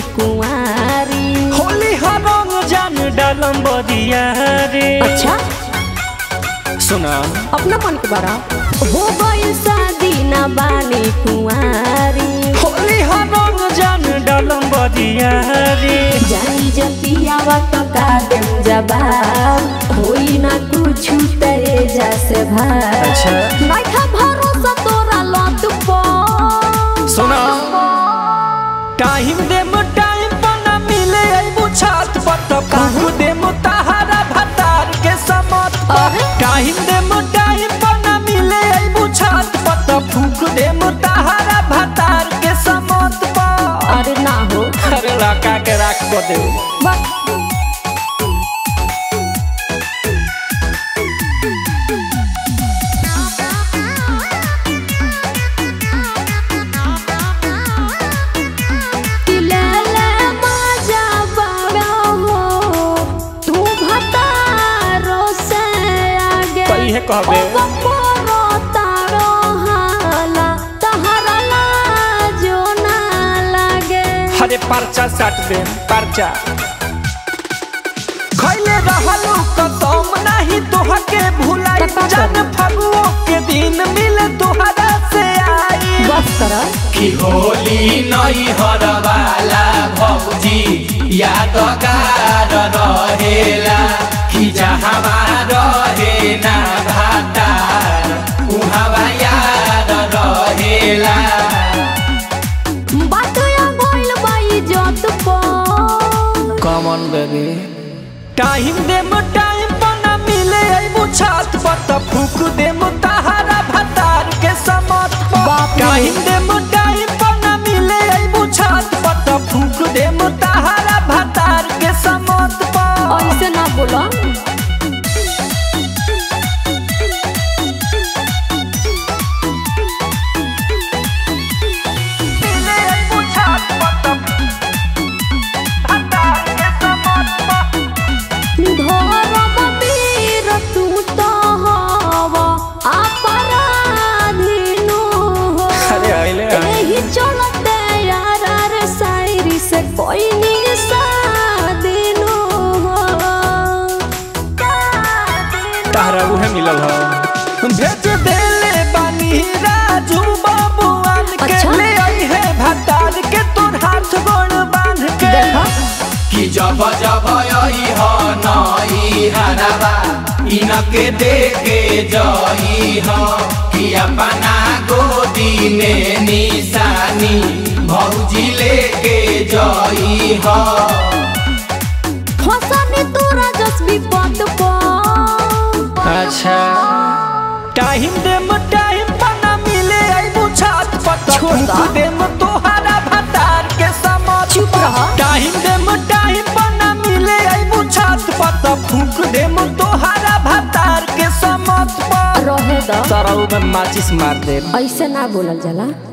कुंवारी होली हरंग जान डालम बदिया रे अच्छा सुना अपना मन के बारा हो गई शादी ना बानी कुंवारी होली हरंग जान डालम बदिया रे जानी जतियावा तो का देम जवाब होई ना कुछ तेरे जैसे भाई अच्छा। नइखा भरोसा तोरा लत पर सुना टाइम देम टाइम पर ना मिले अइबू छात पर तो काकू देम तहारा भतार के समत पर अरे। टाइम देम टाइम पर ना मिले अइबू छात पर तो फूक देम तहारा भतार के समत पर अरे ना हो अरे लका के राख को दे बस कि ले ले मजा बड़ा हो, तू भतारो से आगे कही है कहबे ओ बपोरो तारो हाला, तहरा लाजो ना लागे। हरे परचा साट दे परचा खैले रहलू कसम नहीं तोहा के भुलाई तका जन फगुओ के दिन मिले तोहरा से आई बस कर कि होली नई हरवाला भौजी यादगार रहेला कि जहाँ रहे ना भातार उहाँ याद रहेला बात या गइल बा इज्जत पर। Come on baby time them time पर ना मिले अइबू छात पर त फूक देम तहारा भतार के समत पर बाप रे। टाइम देम टाइम पर ना मिले अइबू छात पर त फूक देम तहारा भतार के समत पर ऐसे ना बोला मिले अइबू छात पर त भतार के समत पर धर्म वीर तू तो हवा अपराधीनो हो अरे आइले एही चलते यार रे शायरी से कोई निशादीनो हो तारा उहे मिलल ह भेज देले बानी राजू बाबूआन के अच्छा। ले आई है भतार के तोर हाथ गोड़ बांध के देखा कि जब जब आई ह नई हरवा इनके देखे जई ह कि अपना गोदी में निशानी भौजी लेके जई ह फसनी तोरा जस विपद पर अच्छा टाइम देम टाइम पर ना मिले अइबू छात पर त छोड़ दा। फूक देम तोहरा भतार के समत चुप रह। टाइम देम टाइम पर ना मिले अइबू छात पर त फूक देम तोहरा भतार के समत पर रहे द सरऊ में माचिस मार दे ऐसे ना बोलल जाला